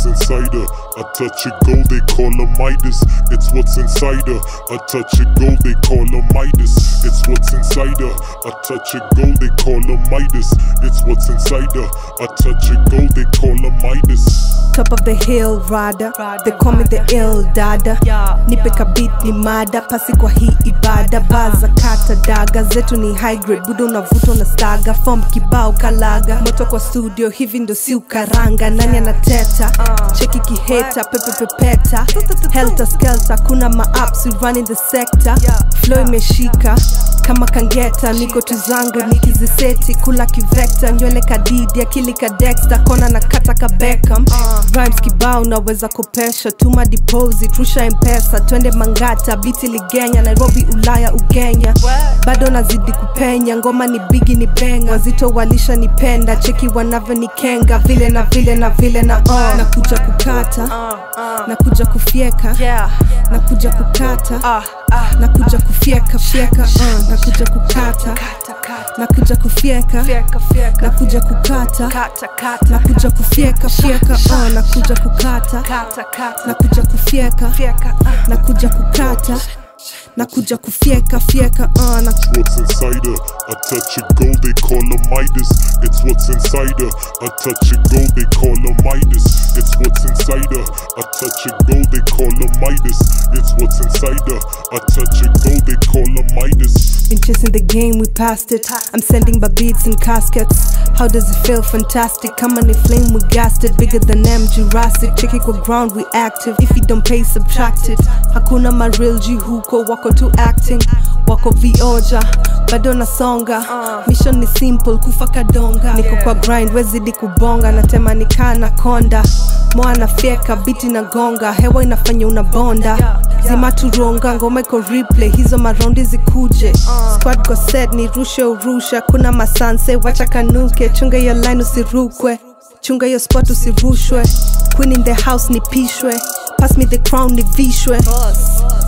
what's inside her. I touch it gold, they call her Midas. It's what's inside her. I touch it gold, they call her Midas. It's what's inside her. I touch it gold, they call her Midas. It's what's inside her. I touch it gold, they call her Midas. top of the hill rada they call me the ill dada nipe kabit ni mada pasi kwa hii ibada baza kata daga zetu ni high grade budo unavuta na staga fom kibao kalaga moto kwa studio hivi ndo si ukaranga nani anateta cheki kiheta pepepepeta helter skelter kuna maaps we running the sector flow imeshika kama kangeta niko tuzanga nikiziseti kula kivekta nywele kadidi akili ka dexter kona na kata ka Beckham rhymes kibao naweza kopesha tuma deposit rusha mpesa twende mangata biti ligenya nairobi ulaya ugenya bado nazidi kupenya ngoma ni bigi ni benga wazito walisha nipenda cheki wanavyo nikenga vile na vile na vile na uh. nakuja kukata nakuja kufyeka nakuja kukata nakuja kufyeka fyeka uh. nakuja kukata nakuja kufyeka nakuja kukata nakuja kufyeka fyeka uh. nakuja kukata nakuja kufyeka nakuja kukata nakuja kufyeka fyeka uh. na what's inside her. I touch it gold, they call her Midas. It's what's inside her. I touch it gold, they call her Midas. It's what's inside her. I touch it gold, they call her Midas. It's what's inside her. I touch it gold, they call her Midas. Been chasing the game, we passed it. I'm sending my beats in caskets. How does it feel? Fantastic. Come on, flame, we gassed it. Bigger than them, Jurassic. Check it with ground, we active. If you don't pay, subtract it. Hakuna maril G huko, wako tu acting. Wako vioja, bado nasonga. Mission ni simple, kufa kadonga. Niko kwa grind, wezidi kubonga. Natema nikaa na konda. Moa nafyeka, biti na gonga. Hewa inafanya unabonda. Zima turonga, ngoma iko replay. Hizo maraundi zikuje. Squad go set, ni rushe urusha. Kuna masanse, wacha kanuke. Chunga your line usirukwe. Chunga your spot usirushwe. Queen in the house nipishwe. Pass me the crown nivishwe.